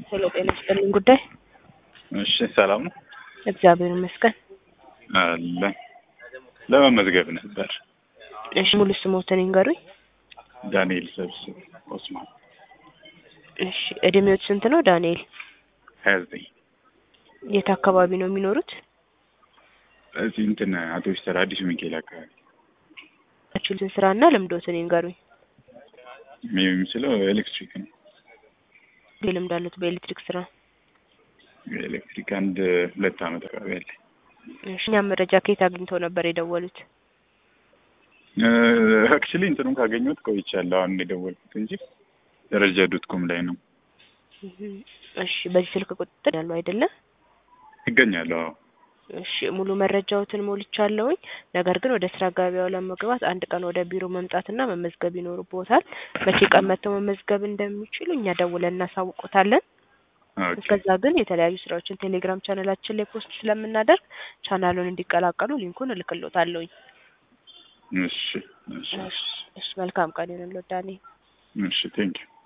ስለ ጤና ይስጥልኝ ጉዳይ እሺ ሰላም ነው እግዚአብሔር ይመስገን። አለ ለመመዝገብ ነበር። እሺ ሙሉ ስሞትን ይንገሩኝ። ዳንኤል ሰብስብ ኦስማን እሺ እድሜዎት ስንት ነው ዳንኤል? ሀያ ዘጠኝ የት አካባቢ ነው የሚኖሩት? እዚህ እንትን አቶ ስተር አዲሱ ሚካኤል አካባቢ ያችሁትን ስራና ልምዶትን ይንገሩኝ። የሚችለው ኤሌክትሪክ ነው። ልምድ አሉት በኤሌክትሪክ ስራ? ኤሌክትሪክ አንድ ሁለት አመት አካባቢ አለ። እሺ እኛ መረጃ ከየት አግኝተው ነበር የደወሉት? አክቹሊ እንትኑን ካገኘሁት ቆይቻለሁ። አሁን የደወልኩት እንጂ ደረጃ ዶት ኮም ላይ ነው እሺ በዚህ ስልክ ቁጥጥር ያለው አይደለም? ይገኛለሁ። አዎ እሺ ሙሉ መረጃዎትን ሞልቻለሁኝ። ነገር ግን ወደ ስራ ገበያው ለመግባት አንድ ቀን ወደ ቢሮ መምጣትና መመዝገብ ይኖርቦታል። መቼ ቀን መጥተው መመዝገብ እንደሚችሉ እኛ ደውለን እናሳውቆታለን። ኦኬ እስከዛ ግን የተለያዩ ስራዎችን ቴሌግራም ቻናላችን ላይ ፖስት ስለምናደርግ ቻናሉን እንዲቀላቀሉ ሊንኩን እልክሎታለሁኝ። እሺ እሺ እሺ እሺ መልካም ቀን ይሁንልዎት ዳንኤል። እሺ ቴንኪው